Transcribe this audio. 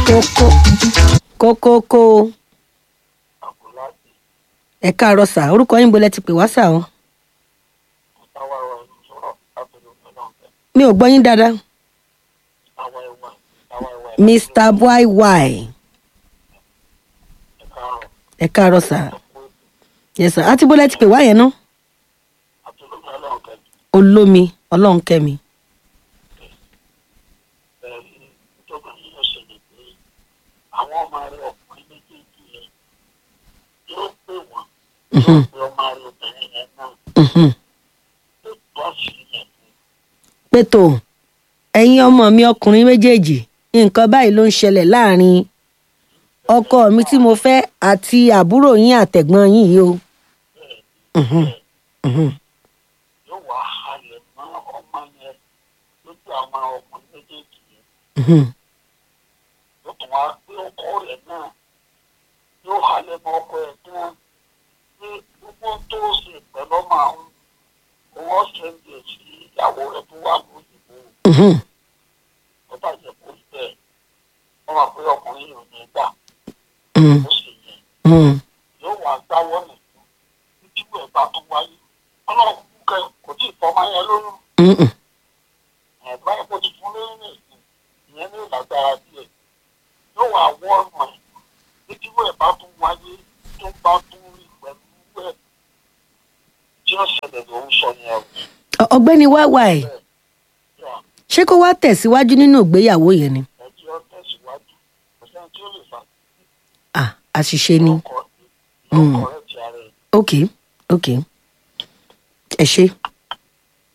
kókó kókókó àbúláàdì ẹ káàárọ̀ sà orúkọ yín bolẹ̀ ti pè wá sà o táwa wa sọ̀rọ̀ lábẹ́lẹ́ ọ̀gbẹ́ mi ò gbọ́ yín dáadáa táwa ẹ̀wà táwa ẹ̀wà mr yy ẹ̀ka àrùn ẹ káàárọ̀ sà ẹ̀kọ́ yes sà àti bolẹ̀ ti pè wá yẹn ná àtúntò ọlọ́ọ̀kẹ́ olómi ọlọ́run kẹ́mi ẹ̀rí ìjọba yìí ló ṣẹlẹ̀ pé àwọn ọmọ rẹ̀ ọkùnrin méjèèjì yẹn yóò pè wọ́n yóò pè ọmọ rẹ̀ obìnrin yẹn náà Mhm. tó tó àṣírí yẹn fún pé tó ẹ̀yin ọmọ mi ọkùnrin méjèèjì nǹkan báyìí ló ń ṣẹlẹ̀ láàrin ọkọ mi tí mo fẹ́ àti àbúrò yín àtẹ̀gbọ́n yín yìí o. Mhm. Mhm. yóò wá halẹ̀ mọ́ ọmọ yẹn lójú àwọn ọkùnrin méjèèjì yẹn Mhm. yóò tún wá gbé ọkọ rẹ̀ náà yóò halẹ̀ mọ́ ọkọ rẹ̀ náà ní gbogbo tó ṣe pẹ̀lú ọmọ àwọn owó ṣẹ́ńdẹ̀ sí ìyàwó rẹ̀ tó wà lóyìnbó Mhm. tó bàjẹ́ kó rí bẹ́ẹ̀ wọ́n wà pé ọkùnrin yìí ò ní gbà Mhm. ó sì yẹn Mhm. yóò wá gbáwọ́ nìkan títí wẹ̀ bá tó wáyé ọlọ́run kúkẹ́ kò tí ì fọmọ yẹn lóyún Mhm. ẹ̀gbọ́n ẹ̀ kò ti fún lóyún nìkan ìyẹn ní ìlágbára díẹ̀ yóò wá wọ́ ọ̀nà ẹ̀ títí wẹ̀ bá tún wáyé tó bá tún rí pẹ̀lú wẹ̀ tí ó ṣẹlẹ̀ ló ń sọ yẹn o. Ọ- ọ̀gbẹ́ni wáwáì Yà, ṣé kó wá tẹ̀síwájú nínú ìgbéyàwó yẹn ni ẹjọ́ tẹ̀síwájú kò sẹ́ni tí ó lè fà Ah, àṣìṣe ni lọ́kọ̀ lọ́kọ̀ rẹ̀ ti ara ẹ̀ ok ok ẹ ṣe